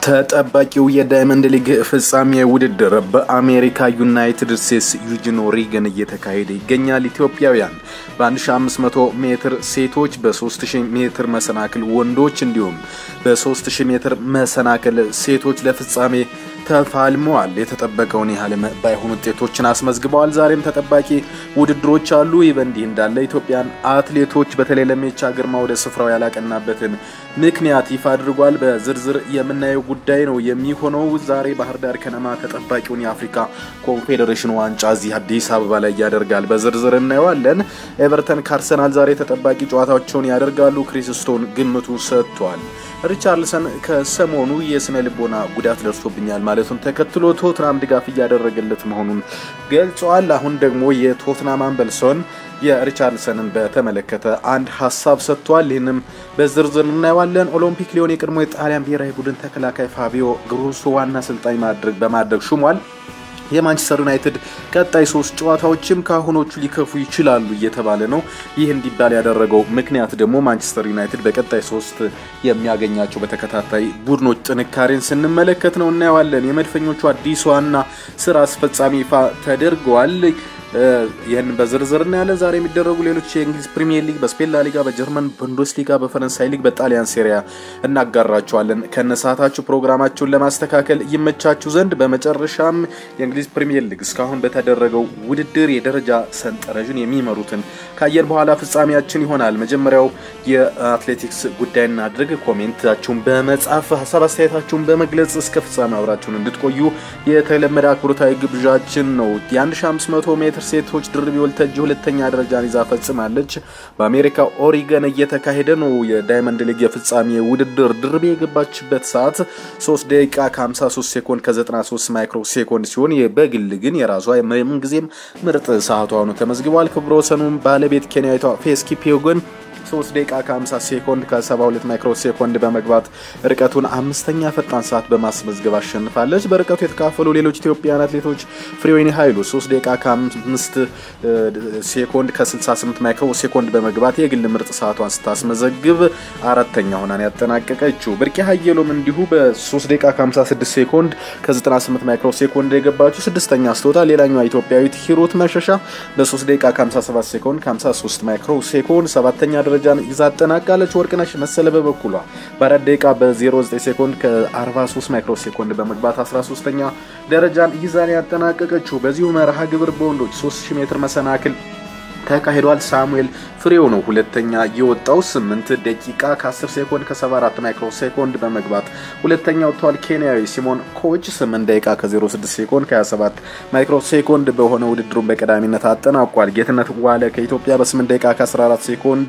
ተጠባቂው የዳይመንድ ሊግ ፍጻሜ ውድድር በአሜሪካ ዩናይትድ ስቴትስ ዩጂን ኦሪገን እየተካሄደ ይገኛል። ኢትዮጵያውያን በ1500 ሜትር ሴቶች፣ በ3000 ሜትር መሰናክል ወንዶች እንዲሁም በ3000 ሜትር መሰናክል ሴቶች ለፍጻሜ ተፋልመዋል። የተጠበቀውን ያህል ባይሆኑ ውጤቶችን አስመዝግበዋል። ዛሬም ተጠባቂ ውድድሮች አሉ። ይህ በእንዲህ እንዳለ ኢትዮጵያን አትሌቶች በተለይ ለሜቻ ግርማ ወደ ስፍራው ያላቀናበትን ምክንያት ይፋ አድርጓል። በዝርዝር የምናየው ጉዳይ ነው የሚሆነው። ዛሬ ባህር ዳር ከነማ ተጠባቂውን የአፍሪካ ኮንፌዴሬሽን ዋንጫ እዚህ አዲስ አበባ ላይ ያደርጋል። በዝርዝር እናየዋለን። ኤቨርተን ከአርሰናል ዛሬ ተጠባቂ ጨዋታቸውን ያደርጋሉ። ክሪስቶን ግምቱ ሰጥቷል። ሪቻርልሰን ከሰሞኑ የስነ ልቦና ጉዳት ደርሶብኛል ማለቱን ተከትሎ ቶትናም ድጋፍ እያደረገለት መሆኑን ገልጸዋል። አሁን ደግሞ የቶትናም አምበልሶን የሪቻርልሰንን በተመለከተ አንድ ሀሳብ ሰጥቷል። ይህንም በዝርዝር እናየዋለን። ኦሎምፒክ ሊዮን የቀድሞ የጣሊያን ብሔራዊ ቡድን ተከላካይ ፋቢዮ ግሩሶ ዋና አሰልጣኝ በማድረግ ሹሟል። የማንቸስተር ዩናይትድ ቀጣይ ሶስት ጨዋታዎችም ከአሁኖቹ ሊከፉ ይችላሉ እየተባለ ነው። ይህ እንዲባል ያደረገው ምክንያት ደግሞ ማንቸስተር ዩናይትድ በቀጣይ ሶስት የሚያገኛቸው በተከታታይ ቡድኖች ጥንካሬን ስንመለከት ነው እናየዋለን። የመድፈኞቹ አዲስ ዋና ስራ አስፈጻሚ ይፋ ተደርገዋል። ይህን በዝርዝር እናያለን። ዛሬ የሚደረጉ ሌሎች የእንግሊዝ ፕሪሚየር ሊግ፣ በስፔን ላሊጋ፣ በጀርመን ቡንደስ ሊጋ፣ በፈረንሳይ ሊግ፣ በጣሊያን ሴሪያ እናጋራቸዋለን። ከነሰዓታችሁ ፕሮግራማችሁን ለማስተካከል ይመቻችሁ ዘንድ በመጨረሻም የእንግሊዝ ፕሪሚየር ሊግ እስካሁን በተደረገው ውድድር የደረጃ ሰንጠረዥን የሚመሩትን ካየን በኋላ ፍጻሜያችን ይሆናል። መጀመሪያው የአትሌቲክስ ጉዳይ እናድርግ። ኮሜንታችሁን በመጻፍ ሀሳብ አስተያየታችሁን በመግለጽ እስከ ፍጻሜ አብራችሁን እንድትቆዩ የተለመደ አክብሮታዊ ግብዣችን ነው። የ1500 ሜትር ሴቶች ድርቢ ወልተጅ ሁለተኛ ደረጃን ይዛ ፈጽማለች። በአሜሪካ ኦሪገን እየተካሄደ ነው የዳይመንድ ሊግ የፍጻሜ ውድድር። ድርቢ የገባችበት ሰዓት 3 ደቂቃ ከ53 ሴኮንድ ከ93 ማይክሮ ሴኮንድ ሲሆን በግል ግን የራሷ ምንጊዜም ምርጥ ሰዓቷ ነው ተመዝግቧል። ክብረ ወሰኑን ባለቤት ኬንያዊቷ ፌስ ኪፒዮጎን 3 ደቂቃ ከ50 ሴኮንድ ከ72 ማይክሮ ሴኮንድ በመግባት ርቀቱን አምስተኛ ፈጣን ሰዓት በማስመዝገብ አሸንፋለች። በርቀቱ የተካፈሉ ሌሎች ኢትዮጵያውያን አትሌቶች ፍሬወይኒ ኃይሉ 3 ደቂቃ ከ5 ሴኮንድ ከ68 ማይክሮ ሴኮንድ በመግባት የግል ምርጥ ሰዓቷን ስታስመዘግብ አራተኛ ሆናን ያጠናቀቀችው። ብርቄ ሀየሎም እንዲሁ በ3 ደቂቃ ከ56 ሴኮንድ ከ98 ማይክሮ ሴኮንድ የገባችው ስድስተኛ ስትወጣ፣ ሌላኛዋ ኢትዮጵያዊት ሂሩት መሸሻ በ3 ደቂቃ ከ57 ሴኮንድ ከ53 ማይክሮ ሴኮንድ ሰባተኛ ደረጃን ይዛ አጠናቃለች። ወርቅነሽ መሰለ በበኩሏ በአራት ደቂቃ በ09 ሴኮንድ ከ43 ማይክሮ ሴኮንድ በመግባት 13ኛ ደረጃን ይዛን ያጠናቀቀችው። በዚሁ መርሃ ግብር በወንዶች 3000 ሜትር መሰናክል ተካሂዷል። ሳሙኤል ፍሬው ነው ሁለተኛ የወጣው 8 ደቂቃ ከ10 ሴኮንድ ከ74 ማይክሮ ሴኮንድ በመግባት ሁለተኛ ወጥቷል። ኬንያዊ ሲሞን ኮች 8 ደቂቃ ከ06 ሴኮንድ ከ27 ማይክሮ ሴኮንድ በሆነ ውድድሩን በቀዳሚነት አጠናቋል። ጌትነት ዋለ ከኢትዮጵያ በ8 ደቂቃ ከ14 ሴኮንድ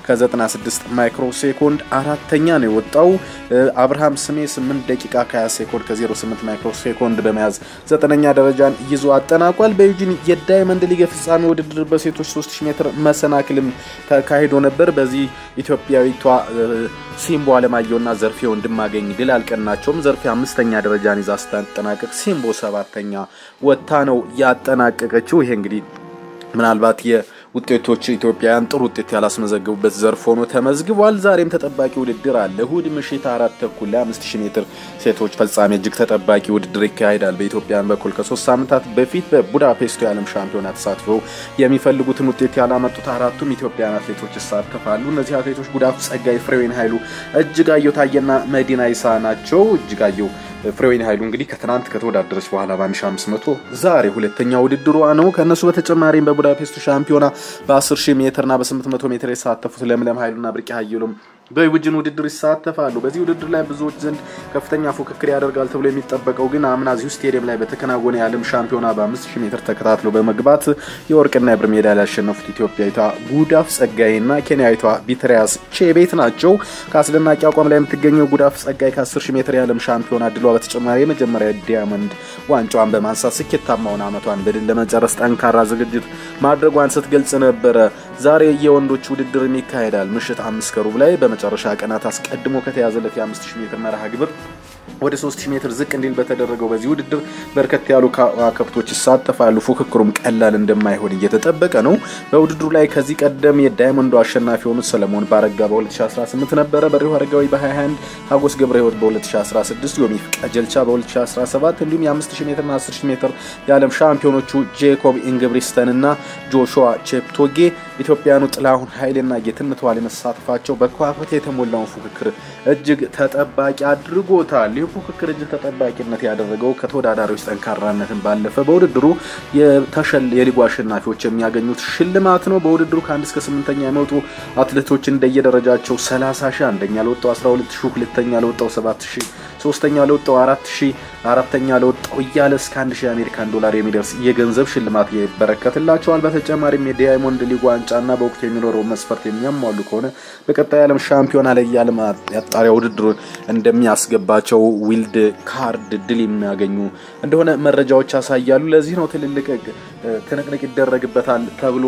ከ96 ማይክሮ ሴኮንድ አራተኛ ነው የወጣው። አብርሃም ስሜ 8 ደቂቃ ከ20 ሴኮንድ ከ08 ማይክሮ ሴኮንድ በመያዝ ዘጠነኛ ደረጃን ይዞ አጠናቋል። በዩጂን የዳይመንድ ሊግ ፍጻሜ ውድድር በሴቶች 3000 ሜትር መሰናክልም ተካሂዶ ነበር። በዚህ ኢትዮጵያዊቷ ሲምቦ አለማየሁና ዘርፌ ወንድማገኝ ድል አልቀናቸውም። ዘርፌ አምስተኛ ደረጃን ይዛ ስታጠናቀቅ ሲምቦ ሰባተኛ ወጥታ ነው ያጠናቀቀችው። ይሄ እንግዲህ ምናልባት ውጤቶች ኢትዮጵያውያን ጥሩ ውጤት ያላስመዘገቡበት ዘርፍ ሆኖ ተመዝግቧል። ዛሬም ተጠባቂ ውድድር አለ። እሁድ ምሽት አራት ተኩል ላይ አምስት ሺህ ሜትር ሴቶች ፍጻሜ እጅግ ተጠባቂ ውድድር ይካሄዳል። በኢትዮጵያን በኩል ከሶስት ሳምንታት በፊት በቡዳፔስቱ የዓለም ሻምፒዮና ተሳትፈው የሚፈልጉትን ውጤት ያላመጡት አራቱም ኢትዮጵያውያን አትሌቶች ይሳተፋሉ። እነዚህ አትሌቶች ጉዳፉ ጸጋይ፣ ፍሬወይኒ ኃይሉ፣ እጅጋየሁ ታየና መዲና ይሳ ናቸው። እጅጋየሁ ፍሬወይኒ ኃይሉ እንግዲህ ከትናንት ከተወዳደረች በኋላ በ1500 ዛሬ ሁለተኛ ውድድሯ ነው። ከእነሱ በተጨማሪም በቡዳፔስቱ ሻምፒዮና በ10 ሺህ ሜትርና በ800 ሜትር የተሳተፉት ለምለም ኃይሉና ብርቄ ሀየሎም በዩጂን ውድድር ይሳተፋሉ። በዚህ ውድድር ላይ ብዙዎች ዘንድ ከፍተኛ ፉክክር ያደርጋል ተብሎ የሚጠበቀው ግን አምና እዚሁ ስቴዲየም ላይ በተከናወነ የዓለም ሻምፒዮና በ5000 ሜትር ተከታትለው በመግባት የወርቅና የብር ሜዳሊያ ያሸነፉት ኢትዮጵያዊቷ ጉዳፍ ጸጋይና ኬንያዊቷ ቢትሪያስ ቼቤት ናቸው። ከአስደናቂ አቋም ላይ የምትገኘው ጉዳፍ ጸጋይ ከ10000 ሜትር የዓለም ሻምፒዮና ድሏ በተጨማሪ የመጀመሪያ ዲያመንድ ዋንጫዋን በማንሳት ስኬታማውን ዓመቷን በድል ለመጨረስ ጠንካራ ዝግጅት ማድረጓን ስትገልጽ ነበረ። ዛሬ የወንዶች ውድድርም ይካሄዳል። ምሽት አምስት ከሩብ ላይ በመጨረሻ ቀናት አስቀድሞ ከተያዘለት የ5000 ሜትር መርሃ ግብር ወደ 3000 ሜትር ዝቅ እንዲል በተደረገው በዚህ ውድድር በርከት ያሉ ከዋክብቶች ይሳተፋሉ። ፉክክሩም ቀላል እንደማይሆን እየተጠበቀ ነው። በውድድሩ ላይ ከዚህ ቀደም የዳይመንዱ አሸናፊ የሆኑት ሰለሞን ባረጋ በ2018 ነበረ። በሪሁ አረጋዊ በ21 ሀጎስ ገብረ ህይወት በ2016 ዮሚፍ ቀጀልቻ በ2017 እንዲሁም የ5000 ሜትርና 10000 ሜትር የዓለም ሻምፒዮኖቹ ጄኮብ ኢንግብሪስተን እና ጆሹዋ ቼፕቶጌ ኢትዮጵያኑ ጥላሁን ኃይሌና ጌትነት ዋሌ መሳተፋቸው በከዋክብት የተሞላውን ፉክክር እጅግ ተጠባቂ አድርጎታል። ይህ ፉክክር እጅግ ተጠባቂነት ያደረገው ከተወዳዳሪዎች ጠንካራነትን ባለፈ በውድድሩ የሊጉ አሸናፊዎች የሚያገኙት ሽልማት ነው። በውድድሩ ከአንድ እስከ ስምንተኛ የመጡ አትሌቶች እንደየደረጃቸው 30 ሺህ አንደኛ ለወጣው 12 ሺህ ሁለተኛ ለወጣው 7 ሺህ ሶስተኛ ለወጣው 4 ሺህ አራተኛ ለወጣው እያለ እስከ 1 ሺህ የአሜሪካን ዶላር የሚደርስ የገንዘብ ሽልማት ይበረከትላቸዋል። በተጨማሪም የዳይሞንድ ሊግ ዋንጫና በወቅቱ የሚኖረው መስፈርት የሚያሟሉ ከሆነ በቀጣይ ዓለም ሻምፒዮና ላይ የዓለም ያጣሪያ ውድድሩን እንደሚያስገባቸው ዊልድ ካርድ ድል የሚያገኙ እንደሆነ መረጃዎች ያሳያሉ። ለዚህ ነው ትልልቅ ትንቅንቅ ይደረግበታል ተብሎ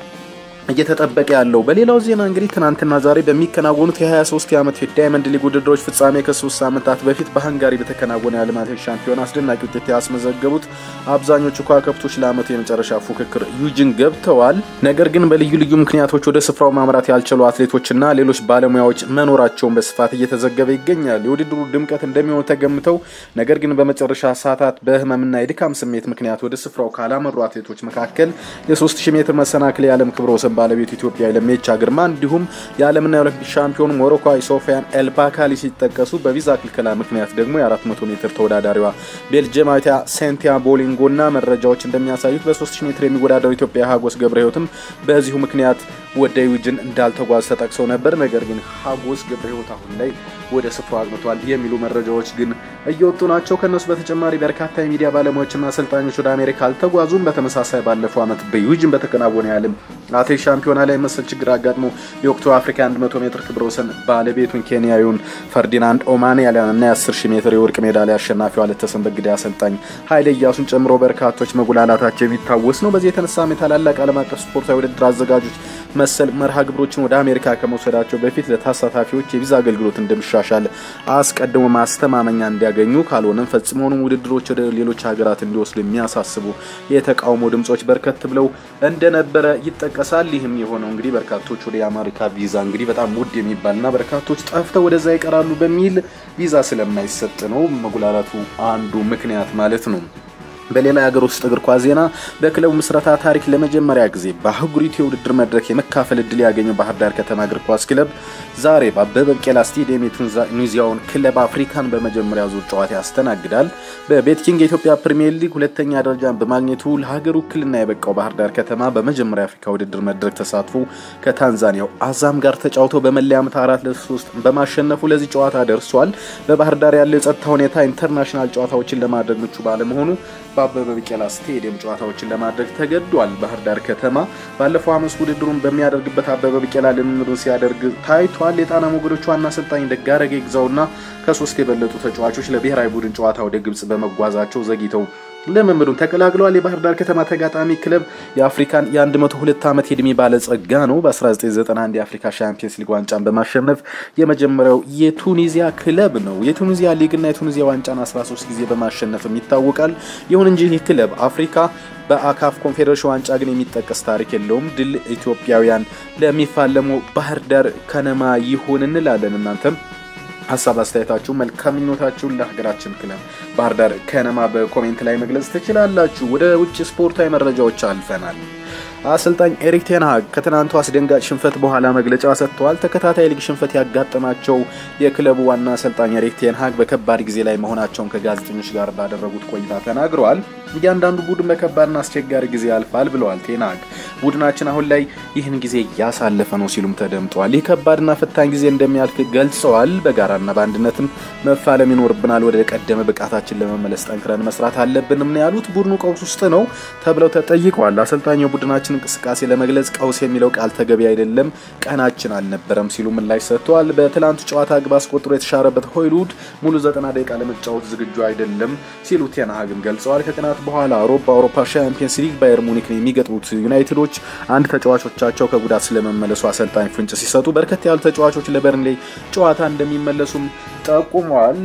እየተጠበቀ ያለው። በሌላው ዜና እንግዲህ ትናንትና ዛሬ በሚከናወኑት የ23 ዓመት የዳይመንድ ሊግ ውድድሮች ፍጻሜ ከሶስት ሳምንታት በፊት በሃንጋሪ በተከናወነ የዓለም አትሌቲክስ ሻምፒዮን አስደናቂ ውጤት ያስመዘገቡት አብዛኞቹ ከዋክብቶች ለዓመቱ የመጨረሻ ፉክክር ዩጂን ገብተዋል። ነገር ግን በልዩ ልዩ ምክንያቶች ወደ ስፍራው ማምራት ያልቻሉ አትሌቶችና ሌሎች ባለሙያዎች መኖራቸውን በስፋት እየተዘገበ ይገኛል። የውድድሩ ድምቀት እንደሚሆን ተገምተው ነገር ግን በመጨረሻ ሰዓታት በህመምና የድካም ስሜት ምክንያት ወደ ስፍራው ካላመሩ አትሌቶች መካከል የ3000 ሜትር መሰናክል የዓለም ክብረ ወሰን ባለቤቱ ኢትዮጵያ ለሜቻ ግርማ እንዲሁም የዓለምና የኦሎምፒክ ሻምፒዮን ሞሮኳዊ ሶፊያን ኤልባካሊ ሲጠቀሱ በቪዛ ክልከላ ምክንያት ደግሞ የ400 ሜትር ተወዳዳሪዋ ቤልጅየማዊቷ ሴንቲያ ቦሊንጎና መረጃዎች እንደሚያሳዩት በ3000 ሜትር የሚወዳደሩ ኢትዮጵያ ሀጎስ ገብረ ህይወትም በዚሁ ምክንያት ወደ ዩጅን እንዳልተጓዝ ተጠቅሰው ነበር። ነገር ግን ሀጎስ ገብረ ህይወት አሁን ላይ ወደ ስፍራው አቅንቷል የሚሉ መረጃዎች ግን እየወጡ ናቸው። ከእነሱ በተጨማሪ በርካታ የሚዲያ ባለሙያዎችና አሰልጣኞች ወደ አሜሪካ አልተጓዙም። በተመሳሳይ ባለፈው ዓመት በዩጅን በተከናወነ የዓለም አትሌቲክስ ሻምፒዮና ላይ መሰል ችግር አጋጥሞ የወቅቱ አፍሪካ 100 ሜትር ክብረ ወሰን ባለቤቱን ኬንያዊውን ፈርዲናንድ ኦማንያሊያን እና የ10 ሺህ ሜትር የወርቅ ሜዳሊያ አሸናፊው አለተሰንበት ግዳይ አሰልጣኝ ኃይለ ኢያሱን ጨምሮ በርካቶች መጉላላታቸው የሚታወስ ነው። በዚህ የተነሳም የታላላቅ ዓለም አቀፍ ስፖርታዊ ውድድር አዘጋጆች መሰል መርሃ ግብሮችን ወደ አሜሪካ ከመውሰዳቸው በፊት ለተሳታፊዎች የቪዛ አገልግሎት እንደሚሻሻል አስቀድሞ ማስተማመኛ እንዲያገኙ ካልሆነም ፈጽሞውንም ውድድሮች ወደ ሌሎች ሀገራት እንዲወስዱ የሚያሳስቡ የተቃውሞ ድምጾች በርከት ብለው እንደነበረ ይጠቀሳል። ይህም የሆነው እንግዲህ በርካቶች ወደ የአሜሪካ ቪዛ እንግዲህ በጣም ውድ የሚባልና በርካቶች ጠፍተው ወደዛ ይቀራሉ በሚል ቪዛ ስለማይሰጥ ነው። መጉላላቱ አንዱ ምክንያት ማለት ነው። በሌላ የሀገር ውስጥ እግር ኳስ ዜና በክለቡ ምስረታ ታሪክ ለመጀመሪያ ጊዜ በአህጉሪቱ የውድድር መድረክ የመካፈል እድል ያገኘው ባህር ዳር ከተማ እግር ኳስ ክለብ ዛሬ በአበበ ቢቂላ ስቴዲየም የቱኒዚያውን ክለብ አፍሪካን በመጀመሪያ ዙር ጨዋታ ያስተናግዳል። በቤትኪንግ የኢትዮጵያ ፕሪሚየር ሊግ ሁለተኛ ደረጃን በማግኘቱ ለሀገር ውክልና የበቃው ባህር ዳር ከተማ በመጀመሪያ የአፍሪካ ውድድር መድረክ ተሳትፎ ከታንዛኒያው አዛም ጋር ተጫውቶ በመለያ ምት አራት ለሶስት በማሸነፉ ለዚህ ጨዋታ ደርሷል። በባህር ዳር ያለው የጸጥታ ሁኔታ ኢንተርናሽናል ጨዋታዎችን ለማድረግ ምቹ ባለመሆኑ በአበበ ቢቂላ ስቴዲየም ጨዋታዎችን ለማድረግ ተገዷል። ባህር ዳር ከተማ ባለፈው ሐሙስ ውድድሩን በሚያደርግበት አበበ ቢቂላ ልምምዱን ሲያደርግ ታይቷል። የጣና ሞገዶቹ ዋና አሰልጣኝ ደጋረገ ይግዛውና ከሶስት የበለጡ ተጫዋቾች ለብሔራዊ ቡድን ጨዋታ ወደ ግብጽ በመጓዛቸው ዘግይተው ልምምዱን ተቀላቅለዋል። የባህር ዳር ከተማ ተጋጣሚ ክለብ የአፍሪካን የ102 ዓመት የዕድሜ ባለጸጋ ነው። በ1991 የአፍሪካ ሻምፒየንስ ሊግ ዋንጫን በማሸነፍ የመጀመሪያው የቱኒዚያ ክለብ ነው። የቱኒዚያ ሊግና የቱኒዚያ ዋንጫን 13 ጊዜ በማሸነፍም ይታወቃል። ይሁን እንጂ ይህ ክለብ አፍሪካ በአካፍ ኮንፌዴሬሽን ዋንጫ ግን የሚጠቀስ ታሪክ የለውም። ድል ኢትዮጵያውያን ለሚፋለመው ባህር ዳር ከነማ ይሁን እንላለን። እናንተም ሀሳብ አስተያየታችሁ፣ መልካም ምኞታችሁን ለሀገራችን ክለብ ባህር ዳር ከነማ በኮሜንት ላይ መግለጽ ትችላላችሁ። ወደ ውጭ ስፖርታዊ መረጃዎች አልፈናል። አሰልጣኝ ኤሪክ ቴንሃግ ከትናንቱ አስደንጋጭ ሽንፈት በኋላ መግለጫ ሰጥተዋል። ተከታታይ ሊግ ሽንፈት ያጋጠማቸው የክለቡ ዋና አሰልጣኝ ኤሪክ ቴንሃግ በከባድ ጊዜ ላይ መሆናቸውን ከጋዜጠኞች ጋር ባደረጉት ቆይታ ተናግረዋል። እያንዳንዱ ቡድን በከባድና አስቸጋሪ ጊዜ ያልፋል ብለዋል ቴንሃግ። ቡድናችን አሁን ላይ ይህን ጊዜ እያሳለፈ ነው ሲሉም ተደምጠዋል። ይህ ከባድና ፈታኝ ጊዜ እንደሚያልፍ ገልጸዋል። በጋራና በአንድነትም መፋለም ይኖርብናል። ወደ ቀደመ ብቃታችን ለመመለስ ጠንክረን መስራት አለብንም ነው ያሉት። ቡድኑ ቀውስ ውስጥ ነው ተብለው ተጠይቀዋል። አሰልጣኙ ቡድናችን እንቅስቃሴ ለመግለጽ ቀውስ የሚለው ቃል ተገቢ አይደለም፣ ቀናችን አልነበረም ሲሉ ምላሽ ሰጥተዋል። በትላንቱ ጨዋታ ግብ አስቆጥሮ የተሻረበት ሆይሉድ ሙሉ ዘጠና ደቂቃ ለመጫወት ዝግጁ አይደለም ሲሉ ቴንሃግም ገልጸዋል። ከቀናት በኋላ ሮብ በአውሮፓ ሻምፒየንስ ሊግ ባየር ሙኒክን የሚገጥሙት ዩናይትዶች አንድ ተጫዋቾቻቸው ከጉዳት ስለመመለሱ አሰልጣኝ ፍንጭ ሲሰጡ በርከት ያሉ ተጫዋቾች ለበርንሌ ጨዋታ እንደሚመለሱም ጠቁመዋል።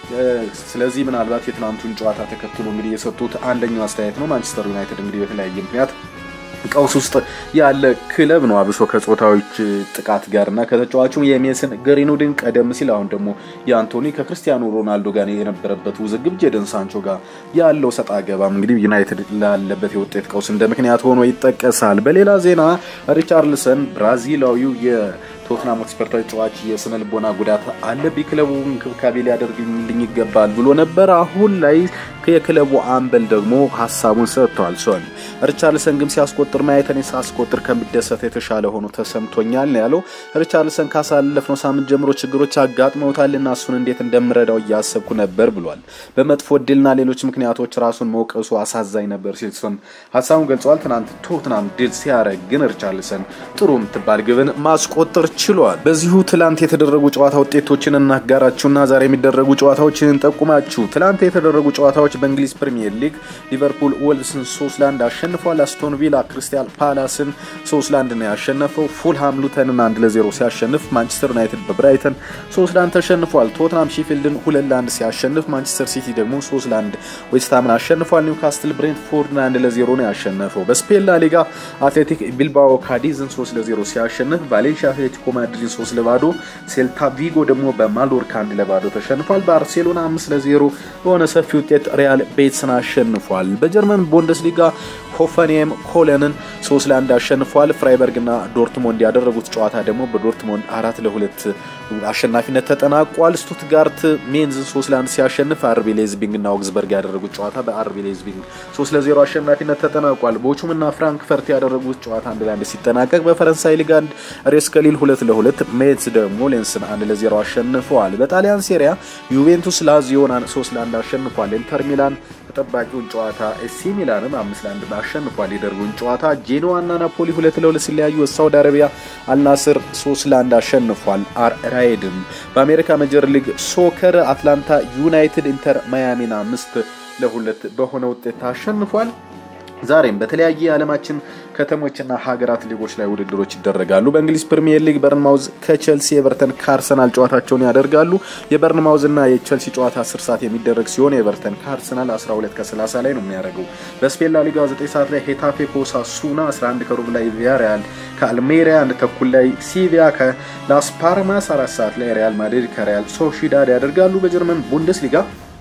ስለዚህ ምናልባት የትናንቱን ጨዋታ ተከትሎ እንግዲህ የሰጡት አንደኛው አስተያየት ነው። ማንቸስተር ዩናይትድ እንግዲህ በተለያየ ምክንያት ቀውስ ውስጥ ያለ ክለብ ነው። አብሶ ከጾታዎች ጥቃት ጋር እና ከተጫዋቹም የሜስን ግሪንውድን ቀደም ሲል አሁን ደግሞ የአንቶኒ ከክርስቲያኖ ሮናልዶ ጋር የነበረበት ውዝግብ ጄደን ሳንቾ ጋር ያለው ሰጣ ገባም እንግዲህ ዩናይትድ ላለበት የውጤት ቀውስ እንደ ምክንያት ሆኖ ይጠቀሳል። በሌላ ዜና ሪቻርልሰን ብራዚላዊው ቶትናም ሆትስፐር ተጫዋች የስነ ልቦና ጉዳት አለብኝ፣ ክለቡ እንክብካቤ ሊያደርግልኝ ይገባል ብሎ ነበር። አሁን ላይ የክለቡ አምበል ደግሞ ሀሳቡን ሰጥተዋል። ሶን ሪቻርልሰን ግን ሲያስቆጥር ማየት እኔ ሳስቆጥር ከሚደሰት የተሻለ ሆኖ ተሰምቶኛል ነው ያለው። ሪቻርልሰን ካሳለፍነው ሳምንት ጀምሮ ችግሮች አጋጥመውታል እና እሱን እንዴት እንደምረዳው እያሰብኩ ነበር ብሏል። በመጥፎ እድልና ሌሎች ምክንያቶች ራሱን መውቀሱ አሳዛኝ ነበር ሲል ሶን ሀሳቡን ገልጸዋል። ትናንት ቶትናም ድል ሲያደርግ ግን ሪቻርልሰን ጥሩ የምትባል ግብን ማስቆጠር ችሏል። በዚሁ ትላንት የተደረጉ ጨዋታ ውጤቶችን እናጋራችሁና ዛሬ የሚደረጉ ጨዋታዎችን እንጠቁማችሁ። ትላንት የተደረጉ ጨዋታዎች በእንግሊዝ ፕሪሚየር ሊግ ሊቨርፑል ወልስን ሶስት ለአንድ አሸንፏል። አስቶን ቪላ ክሪስታል ፓላስን ሶስት ለአንድ ነው ያሸነፈው። ፉልሃም ሉተንን አንድ ለዜሮ ሲያሸንፍ፣ ማንቸስተር ዩናይትድ በብራይተን ሶስት ለአንድ ተሸንፏል። ቶትናም ሺፊልድን ሁለት ለአንድ ሲያሸንፍ፣ ማንቸስተር ሲቲ ደግሞ ሶስት ለአንድ ዌስትሃምን አሸንፏል። ኒውካስትል ብሬንትፎርድን አንድ ለዜሮ ነው ያሸነፈው። በስፔን ላ ሊጋ አትሌቲክ ቢልባኦ ካዲዝን ሶስት ለዜሮ ሲያሸንፍ፣ ቫሌንሺያ አትሌቲኮ ማድሪድ ሶስት ለባዶ፣ ሴልታ ቪጎ ደግሞ በማሎርካ አንድ ለባዶ ተሸንፏል። ባርሴሎና አምስት ለዜሮ በሆነ ሰፊ ውጤት ሪያል ቤትስን አሸንፏል። በጀርመን ቡንደስሊጋ ሆፈንሄም ኮለንን ሶስት ለአንድ አሸንፏል። ፍራይበርግና ዶርትሞንድ ያደረጉት ጨዋታ ደግሞ በዶርትሞንድ አራት ለሁለት አሸናፊነት ተጠናቋል። ስቱትጋርት ሜንዝን ሶስት ለአንድ ሲያሸንፍ አርቢ ሌዝቢንግ እና ኦግስበርግ ያደረጉት ጨዋታ በአርቢ ሌዝቢንግ ሶስት ለዜሮ አሸናፊነት ተጠናቋል። ቦቹም እና ፍራንክፈርት ያደረጉት ጨዋታ አንድ ለአንድ ሲጠናቀቅ በፈረንሳይ ሊግ አንድ ሬስ ከሊል ሁለት ለሁለት ሜትስ ደግሞ ሌንስን አንድ ለዜሮ አሸንፈዋል። በጣሊያን ሴሪያ ዩቬንቱስ ላዚዮን ሶስት ለአንድ አሸንፏል። ኢንተር ሚላን ተጠባቂውን ጨዋታ ኤሲ ሚላንም አምስት ለአንድ አሸንፏል። የደርቡን ጨዋታ ጄኖዋና ናፖሊ ሁለት ለሁለት ሲለያዩ ሳውዲ አረቢያ አልናስር ሶስት ለአንድ አሸንፏል። አር ራይድም በአሜሪካ ሜጀር ሊግ ሶከር አትላንታ ዩናይትድ ኢንተር ማያሚን አምስት ለሁለት በሆነ ውጤት አሸንፏል። ዛሬም በተለያየ የዓለማችን ከተሞችና ሀገራት ሊጎች ላይ ውድድሮች ይደረጋሉ። በእንግሊዝ ፕሪሚየር ሊግ በርንማውዝ ከቼልሲ፣ ኤቨርተን ከአርሰናል ጨዋታቸውን ያደርጋሉ። የበርንማውዝ እና የቼልሲ ጨዋታ 10 ሰዓት የሚደረግ ሲሆን የኤቨርተን ከአርሰናል 12 ከ30 ላይ ነው የሚያደርገው። በስፔን ላ ሊጋ 9 ሰዓት ላይ ሄታፌ ከኦሳሱና 11 ከሩብ ላይ ቪያሪያል ከአልሜሪያ አንድ ተኩል ላይ ሲቪያ ከላስ ፓልማስ 4 ሰዓት ላይ ሪያል ማድሪድ ከሪያል ሶሺዳድ ያደርጋሉ። በጀርመን ቡንደስሊጋ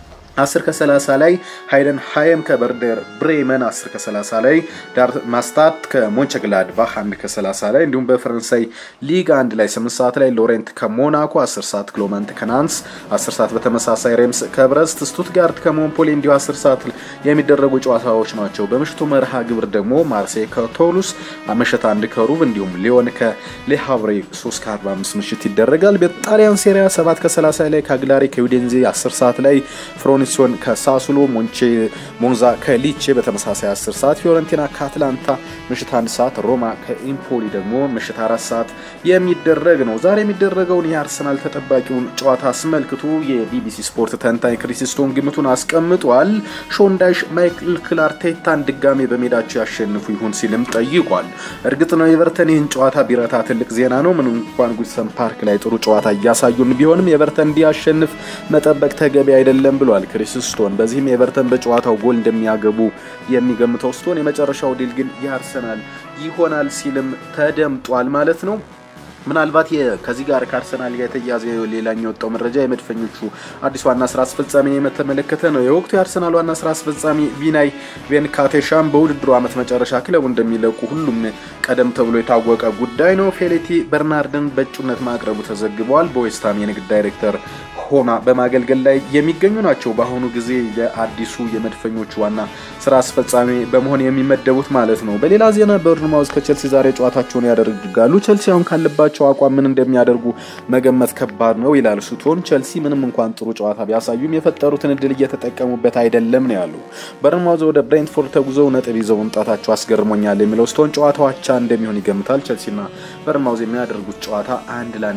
10 ከ30 ላይ ሃይደን ሃየም ከበርደር ብሬመን 10 ከ30 ላይ ዳርማስታት ከሞንቸግላድባህ 1 ከ30 ላይ እንዲሁም በፈረንሳይ ሊግ አንድ ላይ 8 ሰዓት ላይ ሎሬንት ከሞናኮ 10 ሰዓት ክሎመንት ከናንስ 10 ሰዓት በተመሳሳይ ሬምስ ከብረስት ስቱትጋርት ከሞንፖሊ እንዲሁ 10 ሰዓት የሚደረጉ ጨዋታዎች ናቸው። በምሽቱ መርሃ ግብር ደግሞ ማርሴይ ከቶሉስ ምሽት አንድ ከሩብ እንዲሁም ሊዮን ከሌሃቭሬ 3 ከ45 ምሽት ይደረጋል። በጣሊያን ሴሪያ 7 ከ30 ላይ ካግላሪ ከዩዴንዜ 10 ሰዓት ላይ ፍሮኒሲዮን ከሳሱሎ ሞንቼ ሞንዛ ከሊቼ በተመሳሳይ 10 ሰዓት ፊዮረንቲና ከአትላንታ ምሽት 1 ሰዓት ሮማ ከኢምፖሊ ደግሞ ምሽት 4 ሰዓት የሚደረግ ነው። ዛሬ የሚደረገውን የአርሰናል ተጠባቂውን ጨዋታ አስመልክቶ የቢቢሲ ስፖርት ተንታኝ ክሪስቶን ግምቱን አስቀምጧል። ሾንዳሽ ማይክል ክላርቴታን ድጋሜ በሜዳቸው ያሸንፉ ይሆን ሲልም ጠይቋል። እርግጥ ነው ኤቨርተን ይህን ጨዋታ ቢረታ ትልቅ ዜና ነው። ምን እንኳን ጉድሰን ፓርክ ላይ ጥሩ ጨዋታ እያሳዩን ቢሆንም ኤቨርተን እንዲያሸንፍ መጠበቅ ተገቢ አይደለም ብሏል ክሪስ ስቶን። በዚህም ኤቨርተን በጨዋታው ጎል እንደሚያገቡ የሚገምተው ስቶን የመጨረሻው ድል ግን የአርሰናል ይሆናል ሲልም ተደምጧል ማለት ነው። ምናልባት ከዚህ ጋር ከአርሰናል ጋር የተያዘ ሌላኛው የወጣው መረጃ የመድፈኞቹ አዲስ ዋና ስራ አስፈጻሚ የተመለከተ ነው። የወቅቱ የአርሰናል ዋና ስራ አስፈጻሚ ቪናይ ቬንካቴሻም በውድድሩ ዓመት መጨረሻ ክለቡ እንደሚለቁ ሁሉም ቀደም ተብሎ የታወቀ ጉዳይ ነው። ፌሌቲ በርናርድን በእጩነት ማቅረቡ ተዘግበዋል። በዌስትሃም የንግድ ዳይሬክተር ሆና በማገልገል ላይ የሚገኙ ናቸው። በአሁኑ ጊዜ የአዲሱ የመድፈኞቹ ዋና ስራ አስፈጻሚ በመሆን የሚመደቡት ማለት ነው። በሌላ ዜና በርንማውዝ ከቸልሲ ዛሬ ጨዋታቸውን ያደርጋሉ። ቸልሲ አሁን ካለባቸው አቋም ምን እንደሚያደርጉ መገመት ከባድ ነው ይላል ሱቶን። ቸልሲ ምንም እንኳን ጥሩ ጨዋታ ቢያሳዩም የፈጠሩትን እድል እየተጠቀሙበት አይደለም ነው ያሉ። በርንማውዝ ወደ ብሬንትፎርድ ተጉዘው ነጥብ ይዘው መምጣታቸው አስገርሞኛል የሚለው ስቶን ጨዋታው አቻ እንደሚሆን ይገምታል። ቸልሲና በርንማውዝ የሚያደርጉት ጨዋታ አንድ ለአንድ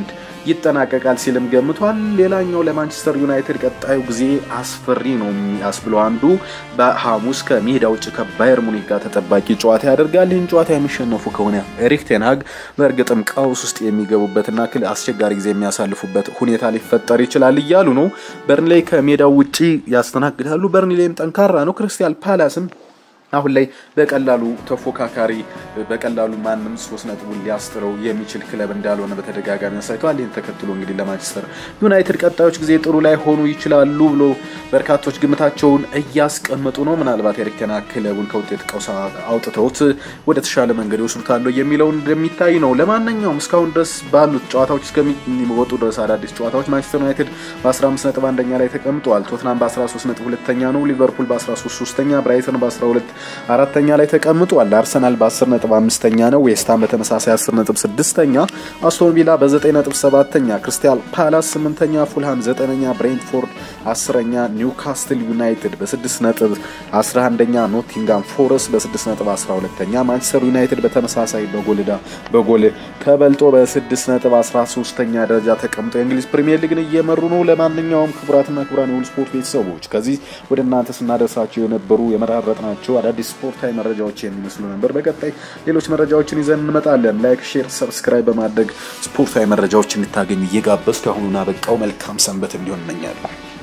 ይጠናቀቃል ሲልም ገምቷል። ሌላኛው ለማንቸስተር ዩናይትድ ቀጣዩ ጊዜ አስፈሪ ነው የሚያስብለው አንዱ በሐሙስ ከሜዳ ውጭ ከባየር ሙኒክ ጋር ተጠባቂ ጨዋታ ያደርጋል። ይህን ጨዋታ የሚሸነፉ ከሆነ ኤሪክ ቴንሃግ በእርግጥም ቀውስ ውስጥ የሚገቡበትና አስቸጋሪ ጊዜ የሚያሳልፉበት ሁኔታ ሊፈጠር ይችላል እያሉ ነው። በርንሌይ ከሜዳው ውጭ ያስተናግዳሉ። በርንሌይም ጠንካራ ነው። ክሪስታል ፓላስም አሁን ላይ በቀላሉ ተፎካካሪ በቀላሉ ማንም ሶስት ነጥቡን ሊያስጥረው የሚችል ክለብ እንዳልሆነ በተደጋጋሚ አሳይተዋል። ይህን ተከትሎ እንግዲህ ለማንቸስተር ዩናይትድ ቀጣዮች ጊዜ ጥሩ ላይ ሆኑ ይችላሉ ብሎ በርካቶች ግምታቸውን እያስቀመጡ ነው። ምናልባት ኤሪክ ቴን ሃግ ክለቡን ከውጤት ቀውስ አውጥተውት ወደ ተሻለ መንገድ ይወስዱታል የሚለውን እንደሚታይ ነው። ለማንኛውም እስካሁን ድረስ ባሉት ጨዋታዎች እስከሚወጡ ድረስ አዳዲስ ጨዋታዎች ማንቸስተር ዩናይትድ በ15 ነጥብ አንደኛ ላይ ተቀምጠዋል። ቶትናም በ13 ነጥብ ሁለተኛ ነው። ሊቨርፑል በ13 ሶስተኛ፣ ብራይተን በ12 አራተኛ ላይ ተቀምጧል። አርሰናል በ10 ነጥብ አምስተኛ ነው። ዌስትሃም በተመሳሳይ 10 ነጥብ ስድስተኛ፣ አስቶን ቪላ በ9 ነጥብ ሰባተኛ፣ ክሪስታል ፓላስ ስምንተኛ፣ ፉልሃም ዘጠነኛ፣ ብሬንትፎርድ አስረኛ፣ ኒውካስትል ዩናይትድ በ6 ነጥብ 11ኛ፣ ኖቲንጋም ፎረስት በ6 ነጥብ 12ኛ፣ ማንቸስተር ዩናይትድ በተመሳሳይ በጎልዳ በጎል ተበልጦ በ6 ነጥብ 13ኛ ደረጃ ተቀምጦ የእንግሊዝ ፕሪሚየር ሊግን እየመሩ ነው። ለማንኛውም ክቡራትና ክቡራን የሁሉ ስፖርት ቤተሰቦች ከዚህ ወደ እናንተ ስናደርሳቸው የነበሩ የመራረጥናቸው አዳዲስ ስፖርታዊ መረጃዎች የሚመስሉ ነበር። በቀጣይ ሌሎች መረጃዎችን ይዘን እንመጣለን። ላይክ፣ ሼር፣ ሰብስክራይብ በማድረግ ስፖርታዊ መረጃዎች እንድታገኙ እየጋበዝኩ አሁኑን አበቃው። መልካም ሰንበት እንዲሆን እመኛለሁ።